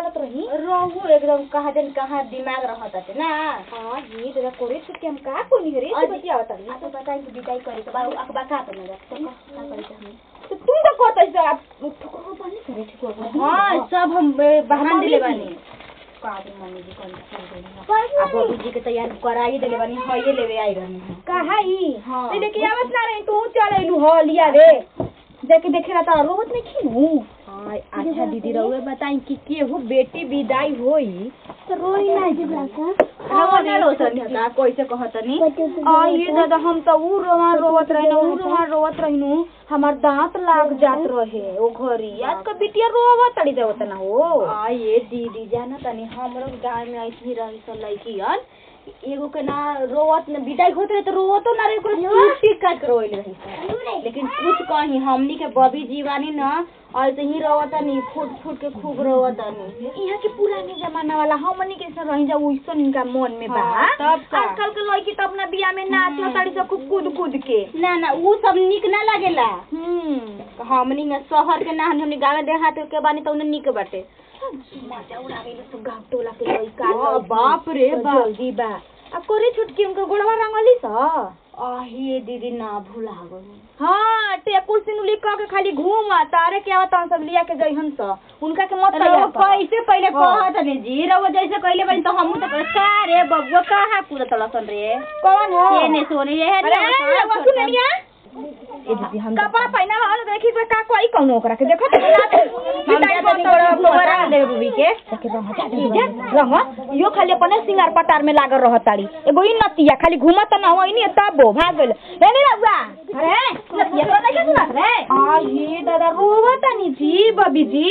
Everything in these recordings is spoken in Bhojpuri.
चलत रही रहू एकदम कहाँ दिन कहाँ दिमाग रहत ना हाँ जी दादा कोरे छुट्टी हम का कोनी रे आज- बतिया बता आ तो बताई कि विदाई करे के बाद अखबा का तो ना तो का करे के हम तो तुम का कहता है आप ठोकर पानी करे ठोकर हां सब हम ए, बहाना मम्मी दिले जी। बानी का दिन मम्मी जी कौन चल गई अब बबी जी के तैयार कराई देले बानी हइए लेवे आई रहनी हैं। कहा ही हाँ। ते देखे आवत ना रही तू चल आइलू हो लिया रे जाके देखे रहा था रोवत नहीं खीनू हां अच्छा दीदी रहुए बताई कि केहू बेटी विदाई होई तो रोई ना जे ब्लाका रहुआ ना रो सनी का कैसे कहतनी आ ये दादा हम तो ऊ रोवा रोवत रही ना ऊ रोवा रोवत रहीनु हमार दांत लाग जात रहे ओ घरी आज का बिटिया रोवा तड़ी देवत ना हो आ ये दीदी जाना तनी हमरो गांव में ऐसी रही सन लड़कियन एगो के ना रोवत न विदाई होत रहे तो रोवतो ना रहे ओकरा चीख चीख काट के रोइल रही सन। लेकिन कुछ कहीं हमनी के बबी जीवानी ना ऐसे ही रोवतनी फूट फूट के खूब रोवतनी यहाँ के पुराने जमाना वाला हमनी के से रही जा उइसन इनका मन में बा हाँ, तब का? आजकल के लड़की तो अपना बियाह में नाच ताड़ी सब खूब कूद कूद के ना ना ऊ सब निक ना लागेला हम्म हमनी में शहर के ना हमनी गाँव देहात के बानी तो उन्हें निक बाटे मजा उड़ावेले सब गाँव टोला के लड़का आ, लड़की। बाप रे तो बाप। जल्दी बा अब कोरी छुटकी उनका गोड़वा रंगली सा आहिए दीदी ना भूला गई हाँ टेकुर सिनुली कह के खाली घूम आ तारे के आवत सब लिया के जइहन स उनका के मत रउआ तैयार कर। कैसे पहले हाँ। कहत ने जी रउआ जैसे कहले बनी तो हमहू तो कहत, का रे बबुआ कहाँ कूदत लसन रे कौन हो ये ने सोने ये है अरे रउआ सुननिया ए दीदी हम कपड़ा पहना वाला देखी तो का कोई कौन ओकरा के देखो तो हम जाता नहीं बड़ा फुवारा दे बबी के जाके रंग जा दे रंग यो खाली अपने सिंगार पटार में लागल रहत ताड़ी एगो ई नतिया खाली घूमत ना होई नी तब भाग गेल हे नी रउआ अरे नतिया तो नहीं सुनत रे आ ये दादा रोवत नी जी बबी जी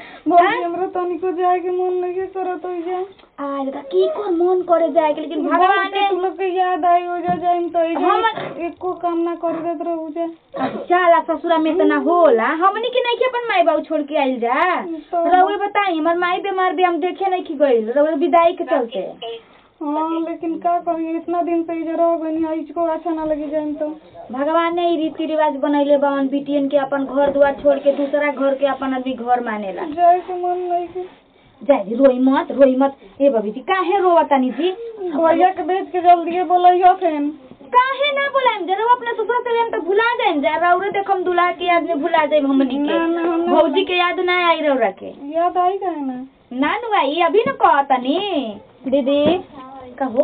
बबी हमरा तनिको जाए के मन नहीं करत हो जा आ दादा की कोन मन करे जाए के लेकिन भगवान ने तू लोग के याद आई हो जा जाइम तो ई हम- एको काम ना कर देत रहू जा जाला ससुरा में तना होला हमनी के नहीं के अपन माई बाबू छोड़ के आइल जा तो- रउए बताई हमर माई बीमार भी हम देखे नहीं की गइल रउए विदाई के चलते हाँ लेकिन का करी इतना दिन से इधर रह गनी है इसको अच्छा ना लगी जाइम तो भगवान ने ई रीति रिवाज बनैले बावन बिटियन के अपन घर दुआर छोड़ के दूसरा घर के अपन आदमी घर मानेला जाए के मन नहीं के जाए जी, रोई मत रोई मत ए बबी जी काहे रोवतानी जी भैया के भेज के जल्दी बोलैयो फेन काहे ना बोलाएम जरा अपने ससुर से हम तो भुला जाएम जा रउरे देखम दुल्हा के याद में भुला जाएम हमनी के ना, ना, ना। भौजी के याद ना आई रउरा के याद आई का है ना ना नु आई अभी न कहतनी दीदी कहो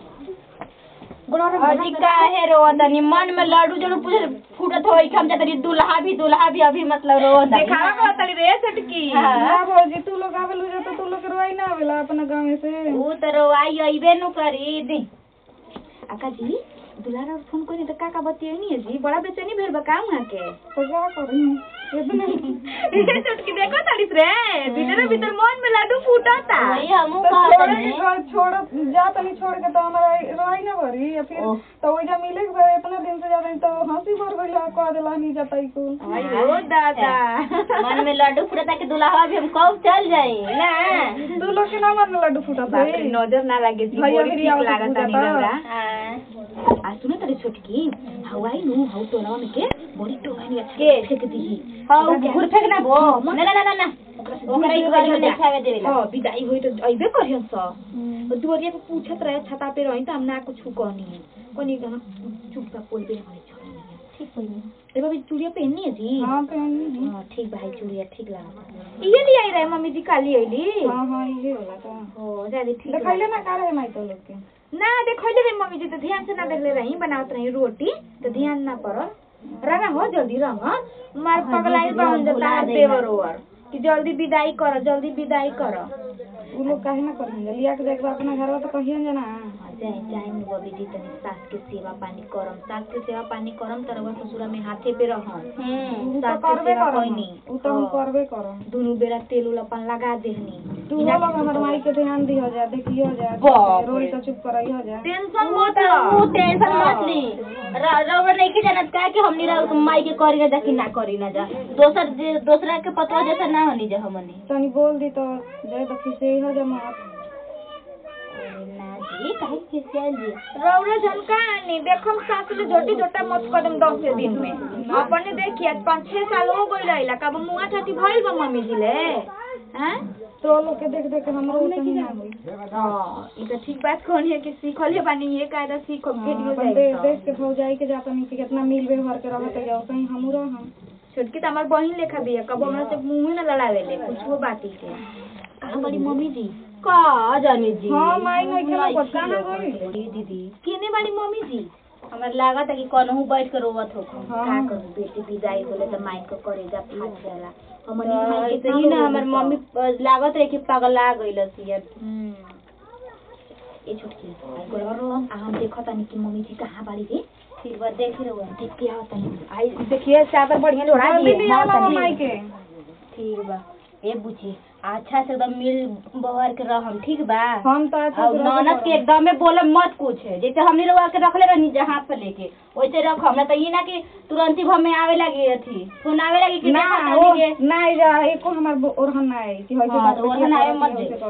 अजी काहे रोवतनी मन में लड्डू जरूर पूछ फूटत होई कि हम जातनी दुल्हा भी दुल्हा भी अभी मतलब रोवत देखावा कहतली रे छटकी हाँ। ना भौजी तू लोग आवेल हो जा तो तू लोग के रोई ना आवेला अपना गाँव से ऊ तो रोवाई अइबे नु करी दी अक्का जी दुलारा फोन कोनी त काका बतियनी है जी बड़ा बेचैनी भेल बा काम वहाँ के तो क्या करी इतना ये छटकी देखो तालिस रे भीतर भीतर मन में लड्डू फूटता वही हमहू तो छोड़ कहतनी के छोड़ जा तनी छोड़ के तो हमरा रोई ना भरी या फिर ओह। तो ओइजा मिले के बाद इतना दिन से जाता तो हंसी भर गइल कह देला नहीं जाता ई को अयो दादा मन में लड्डू फूटता कि दुल्हा भी हम कब चल जाई ना तू लोग के ना मन में लड्डू फूटा बाप रे नजर ना लागे जी भैया बड़ी मेरी ठीक आवाज लागता बुझाता। नी रउरा हाँ। आ सुनो तारी छोटकी हवाई नु हौ टोनवा में के बड़ी टोनवा के? फेंक दीही हाँ घुर फेंक ना वो ना ना ना ना ओकरा एक बार में नहीं खावे देवेला हाँ विदाई होई तो अइबे करियन स दुवरिया पे पूछत रहे छता पे रही त हम ना कुछ कहनी कोनी गाना चुपचाप बोलबे हमारे छोड़ी ठीक होई ए बाबी चूड़िया पहननी है जी हां पहनी हाँ ठीक भाई चूड़िया ठीक लगा ये ले आई रहे मम्मी जी काली आईली हां हां ये होला तो हो जादे ठीक देखैले लगा। ना का रहे माई तो लोग के ना देखैले रे मम्मी जी तो ध्यान से ना देखले रही बनावत रही रोटी तो ध्यान ना पड़ल रंगा हो जल्दी रंगा मार हाँ, पगलाई दीदी, बहन हम जता भुला देना। देवर ओवर कि जल्दी विदाई कर जल्दी विदाई कर उ लोग काहे ना करेंगे लिया के देख अपना घरवा तो कहियन जना जाए जाए नु बबी जी तनी सास के सेवा पानी करम सास के सेवा पानी करम त रउआ ससुरा में हाथे पे रहम हम्म उ तो सास के करबे सेवा करम कइनी उ तो हम हाँ। करबे करम दुनु बेरा तेल उल अपन लगा देहनी तू हो लोग हमर माई के ध्यान दी हो जा देखियो हो जा बाप रोई रे। तो चुप करई हो जा टेंशन वो मत तो लो वो टेंशन मत ली रउआ नहीं के जानत का कि हमनी रउ माई के करी ना जा कि ना करी ना जा दोसर जे दूसरा के पतवा जैसा ना होनी जा हमनी तनी बोल दी तो जाए तो खिसे हो जा मत ना जी काहे खिसियाल जी रौरा झनकानी देखम सास ले जोटी जोटा मत कदम दस दिन में अपने देखिए आज पाँच छह साल हो गई रहिला कब मुआ छाती भइल बा मम्मी जी ले हैं तो लोग के देख देख के हमरो उतनी ना होई हाँ ई तो ठीक बात कहनी है कि सीखले बानी ये कायदा सीख वीडियो अपन देख देख के भौजाई के जाता नहीं कि कितना मिल व्यवहार के रहत जाओ कहीं हमू हम छोटकी तो हमार बहिन लेखा भी है कब हमरा से मुंह न लड़ावेले कुछ वो बात ही के कहाँ बड़ी मम्मी जी का जाने जी हां माई नहीं खेला पर कहां गई जी दीदी केने बाड़ी मम्मी जी हमरा लागत है कि कनहु बैठ के रोवत हो हाँ। का करू बेटी विदाई होले त माई को करेजा फाट जाला हमनी तो भाई के ऐसे ही ही ना ना हमर हमर मम्मी प- लागत है कि पगला गइल सिया हम्म ए छोटकी आई गोलवा रो आ हम देखत तानी कि मम्मी जी कहां बाड़ी रे ठीक बा देख रहो देख के आवत तानी आई देखिए चादर बढ़िया लोड़ा जल्दी दिए लिया हाँ, लावा तनी। माई के ठीक बा ए बुची अच्छा से एकदम मिल बहर के रहम ठीक बा हम तो अच्छा और ननद के एकदम में बोले मत कुछ जैसे हमने रवा के रखले रहनी जहाँ पे लेके वैसे रख हमरा तो ये ना कि तुरंत ही भर में आवे लगी अथी फोन आवे लगी कि ना देखा वो तानी के नहीं जा एको हमर ओरहन ना आई कि होइसे हाँ, बात तो ओरहन आए मत दे।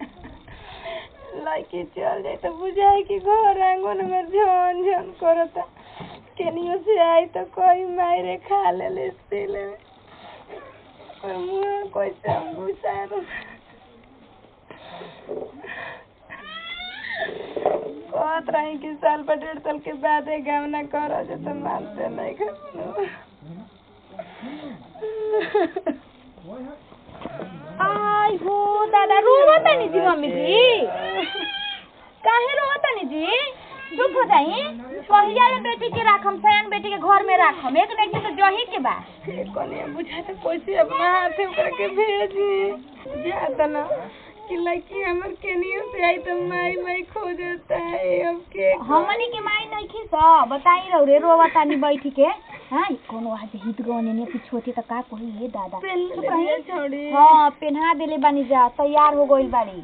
लाइके चल जाए तो बुझाए कि घर आंगन में झन झन करता केनियो से आई तो कोई मायरे खा ले ले स्टील में और मुंह कोई सब घुसा कहत रही कि साल पर डेढ़ साल के बाद एक गाँव ना करो जो तो मानते नहीं खा आई हो दादा रोवा तनी जी मम्मी जी काहे रोवा तनी जी चुप हो जाई पहिया ले बेटी के राखम सयान बेटी के घर में राखम एक न एक दिन तो जही के बा कोने बुझाता कैसे अपना हाथे ओकरा के भेजी जाता ना कि लड़की हमर केनियो से आई तो माई माई खो जाता है अब के हमनी के माई नहीं खी स बताई रहो रे रोवा तानी बैठी के हां कोनो आज हित गने ने कुछ होती त का कही हे दादा पेन चुप ले रही। लिया छोड़ी हाँ पेन्हा देले बानी जा तैयार हो गइल बाड़ी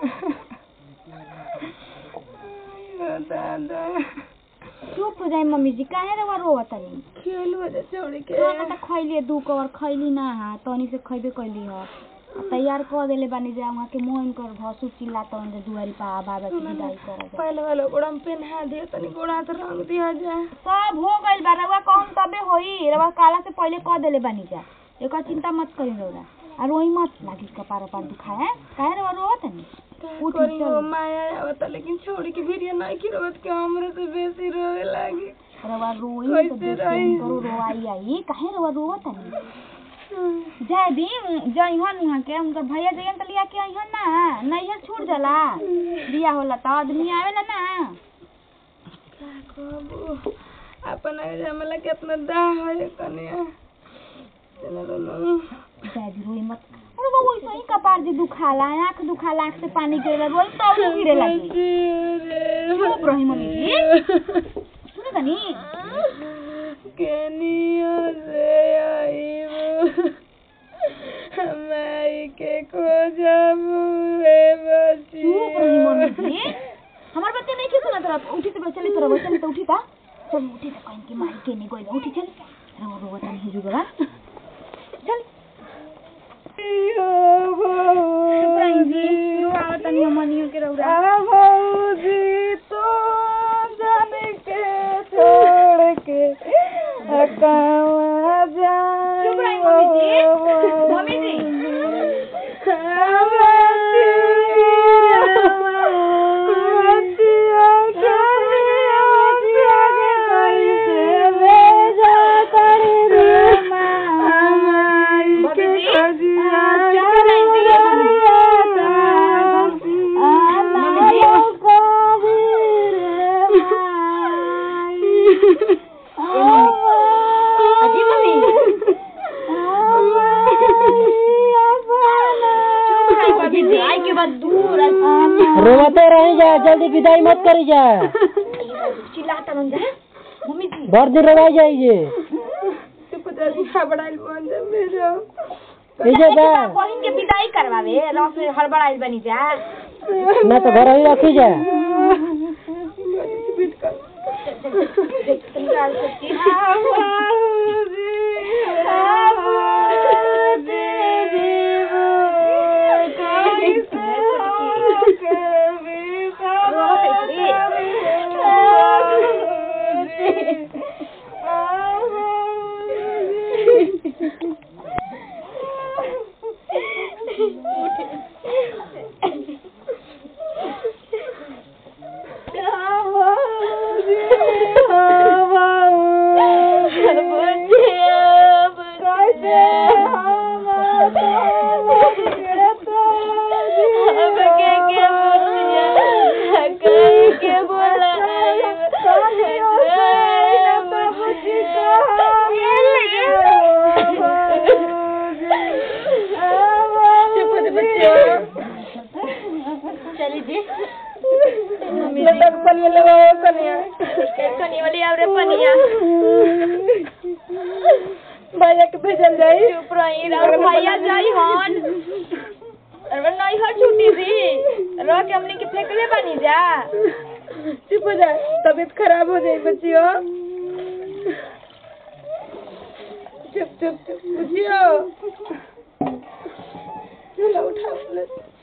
आयो दादा चुप हो जाई मम्मी जी काहे रवा रोवा तनी खेल हो जा छोड़ी के खाना त खैली दू कवर खैली ना हा तनी से खैबे कैली ह आ तैयार कर देले बानी जा वहाँ के मोहन कर भसु चिल्ला तन जे दुआरी पा बाबा के विदाई कर दे पहले वाला गोड़ा में पेन्हा दिया तनी गोड़ा तो रंग दिया जा सब हो गइल बा रवा कहम तबे होई रवा काला से पहले कह देले बानी जा एकर चिंता मत करी रौरा आ रोई मत लागी कपार पार दुखाए काहे रवा रोवत तनी उठ करी चल वो माया आवता लेकिन छोड़ी के वीडियो नहीं की रोत के हमरे से बेसी रोवे लागी रवा रोई तो कैसे देख रही? करो रोवाई आई काहे रवा रोवत तनी जाए दिन जइहन उहाँ के उनकर भैया जइहन त लिया के अइहन ना नैहर छूट जाला बिया होला त आदमी आवेला ना का कहबो अपन जमला के अपना दाह है कनिया चलो नो जाए दी रोई मत अरे वो वैसे ही कपार जे दुखाला आँख दुखाला आँख से पानी गिरेला रोई तो और गिरे लगी चुप रही मम्मी जी सुने तनी केनियो से आईबो हमारी के खोजबू रे बची चुप रही मम्मी जी हमार बच्चे नहीं के सुना तरफ उठी तो चली तरफ चली तो उठी ता चल उठी तो कहीं के मारी के नहीं गइल उठी चल अरे वो रोवा तनी हिजू गवा चल चुप रही जी रोवा तनी हमनियो के रौरा भौजी तो जाने के छोड़ के अकावा जा चुप रही मम्मी जी मम्मी जी अजी मम्मी आई के बाद दूर रोवते रही जा जल्दी विदाई मत करी जा चिल्लाता रह जा मम्मी जी भर दिन रोवाई जाइए इजे बा बहिन के विदाई करवावे रस हड़बड़ाइल बनी जा ना तो घर ही रखी जा निकाल सकती चली जी लटक पनिया लगाओ कनिया कनी वाली आवरे पनिया भैया के भेजल जाई चुप रही और भैया जाई हन अरे नहीं हो छुट्टी दी रह के हमने के फेंकले बानी जा चुप हो जा तबीयत खराब हो जाई बच्चियों चुप चुप चुप बच्चियों चलो उठा